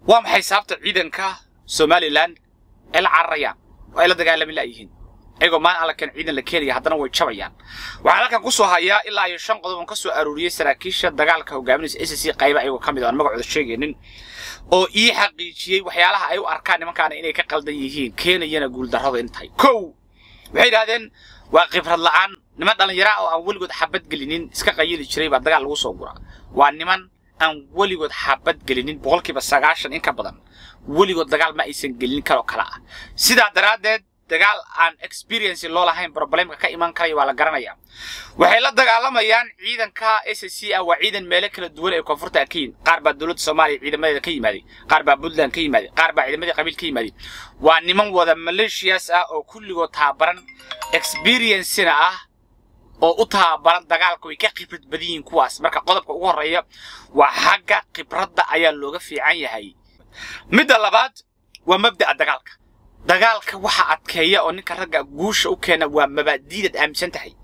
waa maxay sababta ciidanka somalilan ay la cararayaan oo ay la dagaalami la'yihiin ayagoo maalin alla keen ciidan la keenaya haddana way jabayaan waxaan halkan ku soo hayaa ilaa iyo shan qodob oon ka soo aruuriyey saraakiisha dagaalka hogaaminaysa s c qayba ayagoo ka mid ah aan magacooda sheegaynin oo ii xaqiijiyey waxyaalaha ay u arkaan nimankaana inay ka qaldan yihiin keenayana guuldarrada in tahay kow waxay yidhahdeen waa khibrad la'aan niman dhallinyara oo aan weligood xabad gelinin iska qayili jiray baa dagaal lagu soo guraa waa niman aan weligood xabad gelinin boqolkiiba sagaashan in ka badan weligood dagaal ma aysan gelin karoo kale ah sidaa daraaddeed dagaal aan experience loo lahayn problemka ka iman karaya waa la garanaya waxay la dagaalamayaan ciidanka s c ah waa ciidan meelo kala duwan ee koonfurta ka yihin qaar baa dowladda soomaaliya ciidamadeeda ka yimaaday qaar baa puntland ka yimaaday qaar baa ciidamadii qabiil ka yimaaday waa niman wada maleeshiyas ah oo kulligood taabaran experiencena ah oo u taabaran dagaalka way ka khibrad badan yihiin kuwaas marka qodobka ugu horreeya waa xagga khibradda ayaa looga fiican yahay midda labaad waa mabda'a dagaalka dagaalka waxa adkeeya oo ninka ragga guusha u keena waa mabaadiidaad aaminsan tahay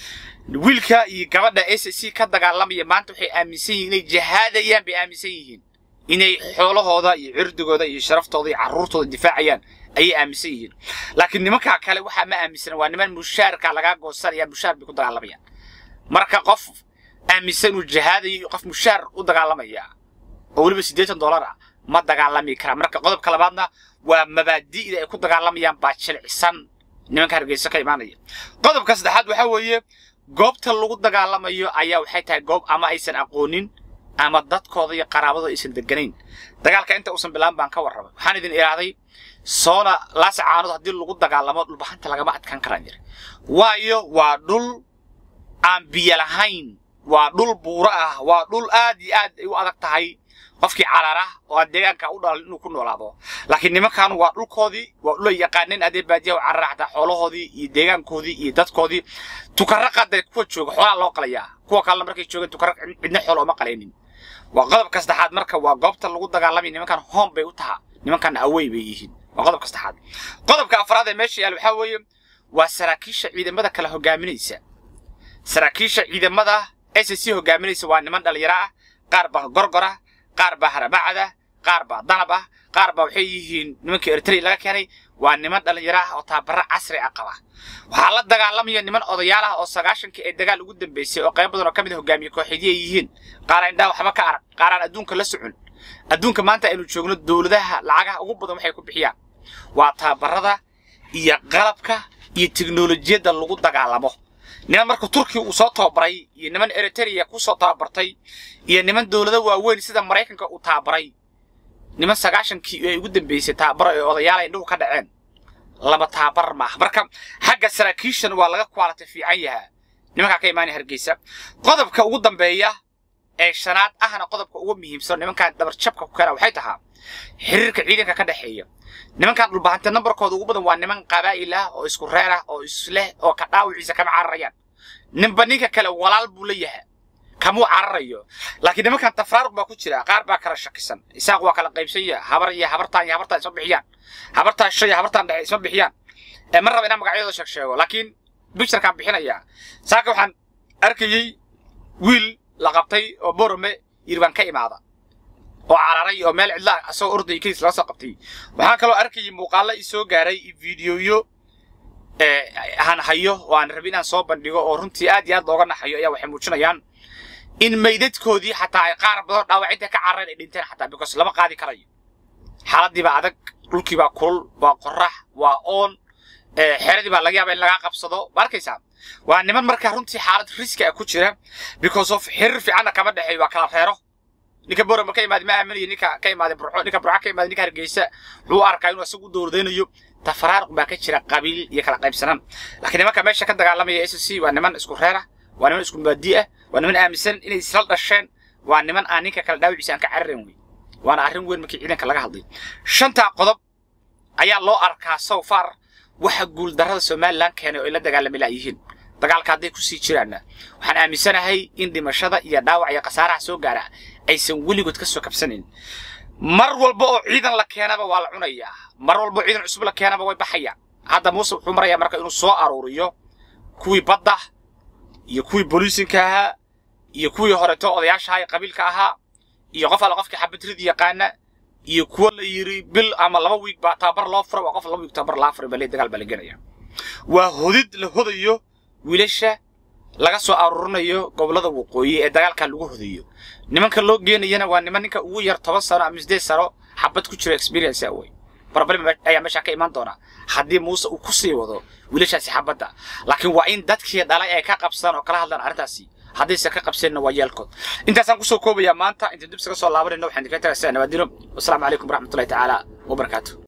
wiilka iyo gabadha s c ka dagaalamaya maanta waxay aaminsan yihiin inay jahaadayaan bay aaminsan yihiin inay xoolahooda iyo cirdigooda iyo sharaftooda iyo carruurtooda difaacayaan ayay aaminsan yihiin laakiin nimankaa kale waxaa ma aaminsana waa niman mushaarka lagaa goosanaya mushaar bay ku dagaalamayaan marka qof aaminsan uu jahaadayo iyo qof mushaar u dagaalamaya oo weliba siddeetan dollar ah ma dagaalami karaa marka qodobka labaadna waa mabaadi'da ay ku dagaalamayaan baa jilcisan nimanka hargeysa ka imaanaya qodobka saddexaad waxaa weeye goobta lagu dagaalamayo ayaa waxay tahay goob ama aysan aqoonin ama dadkooda iyo qaraabadooda aysan deganayn dagaalka inta uusan bilaan baan ka warramay waxaan idin idhaahday soona laasacaanood haddii lagu dagaalamo dhulbahanta lagama adkaan karaan jira waayo waa dhul aan biyo lahayn waa dhul buuro ah waa dhul aad iyo aad ay u adag tahay qofkii carara oo aan deegaanka u dhalin inuu ku noolaado laakiin nimankan waa dhulkoodii waa dhula yaqaaneen adee baadiyaha u carara xataa xoolahoodii iyo deegaankoodii iyo dadkoodii tukaraqada kuwa jooga xoolaa loo qalayaa kuwa kalena markay joogeen tukaraq cidna xoolo uma qalaynin waa qodobka saddexaad marka waa goobta lagu dagaalamaya nimankan home bay u tahaa nimankan awey bay yihiin waa qodobka saddexaad qodobka afraad ee meesha yaal waxaa weeye waa saraakiisha ciidamada kala hogaaminaysa saraakiisha ciidamada s c hogaaminaysa waa niman dhallinyaro ah qaar baa gorgora qaar baa haramacada qaar baa danab ah qaar baa waxay yihiin nimankii eritrea laga keenay waa niman dhallinyaro ah oo taabaro casri ah qaba waxaa la dagaalamaya niman odayaal ah oo sagaashankii ee dagaal ugu dambeysay oo qayb badan oo ka mid a hogaamiye kooxeedii ay yihiin qaar aan indhaha waxba ka arag qaar aan adduunka la socon adduunka maanta aynu joogno dowladaha lacagaha ugu badan waxay ku bixiyaan waa taabarada iyo qalabka iyo teknolojiyadda lagu dagaalamo niman marka turkiya uu soo tababaray iyo niman eritrea ku soo tababartay iyo niman dowlado waaweyn sida maraykanka uu tababaray niman sagaashankii ay ugu dambeysay tababaro ee odayaal ay indhuhu ka dhaceen laba tababar maaha marka xagga saraakiishan waa laga kwaalata fiican yahaa nimankaa ka imaanaya hargeysa qodobka ugu dambeeya ee shanaad ahna qodobka ugu muhiimsan nimankan dabarjabka ku keena waxay tahaa xiriirka ciidanka ka dhexeeya nimankan dhulbahanta nambarkooda ugu badan waa niman qabaa'il ah oo isku reer ah oo isleh oo ka dhaawiciisa kama cararayaan ninba ninka kale walaal buu la yahay kamuu cararayo laakiin nimankan tafraaruq baa ku jira qaar baa kala shakisan isaaq waa kala qaybsan yahay habar iyo habartaan iyo habartaan isma bixiyaan habartaan shay iyo habartaan dhexe isma bixiyaan ee ma raba inaan magacyadooda sheeg sheego laakiin bicturekaan bixinayaa saaka waxaan arkayey wiil la qabtay oo borome yiri baan ka imaada oo cararay oo meel cidla asagoo orday kadiis laga soo qabtay waxaan kaloo arkayay muuqaalo i soo gaaray iyo fiidiyoyo aan hayo oo aan rabin inaan soo bandhigo oo runtii aad iyo aad looga naxayo ayaa waxay muujinayaan in maydadkoodii xataa ay qaar badan dhaawacinta ka carareen ay dhinteen xataa because lama qaadi karayo xaaladii baa adag dhulkii baa kulul waa qorax waa oon xeradii baa laga yaaba in lagaa qabsado ma arkaysaa waa niman markaa runtii xaalad riski ah ku jira because of xiriir fiicanna kama dhexeeyo waa kala reero ninka borama ka imaada ma aaminayo ninka ka imaada burco ninka burco ka imaada ninka hargeysa wuxuu arkaa inuu isagu dowladaynayo tafaraaruq baa ka jira qabiil iyo kala qaybsanaan laakiin nimanka meesha ka dagaalamaya s c waa niman isku reer ah waa niman isku maadi ah waa niman aaminsan inay isla dhasheen waa niman aan ninka kale dhaawiciisa aan ka cararin wey waana arrin weyn markii ciidanka laga hadlay shantaa qodob ayaa loo arkaa so far waxa guuldarrada somalilan keenay oo ay la dagaalami laayihiin dagaalka hadday kusii jiraanna waxaan aaminsanahay in dhimashada iyo dhaawac iyo khasaaraha soo gaara aysan weligood ka soo kabsanayn mar walba oo ciidan la keenaba waa la cunayaa mar walba oo ciidan cusub la keenaba way baxayaan hadda muuse wuxuu marayaa marka inuu soo aruuriyo kuwii badda iyo kuwii booliisinka ahaa iyo kuwii horeto odayaasha ahaa ee qabiilka ahaa iyo qof alla qofkii xabadrid yaqaana iyo kuwa la yiri bil ama laba wiig baa tababar loo furay waa qof laba wiig tababar laa furay baa dagaal baa la gelaya waa hodid la hodayo wiilasha laga soo aruurinayo gobolada waqooyi ee dagaalka lagu hodayo nimanka loo geenayana waa niman ninka ugu yar toban sano ama sideed sano xabad ku jiro experience awey problem ayaa meesha ka imaan doona haddii muuse uu ku sii wado wiilashaasi xabadda laakiin waa in dadkii dhalay ay ka qabsadaan oo kala hadlaan arrintaasi haddayse ka qabseenna waa yeelkood intaasaan kusoo koobayaa maanta intaan dib isaga soo laabanayno waxaan idinkaga tagaysaa nabaadino wasalaamu calaykum waraxmatullahi tacaala wabarakaatu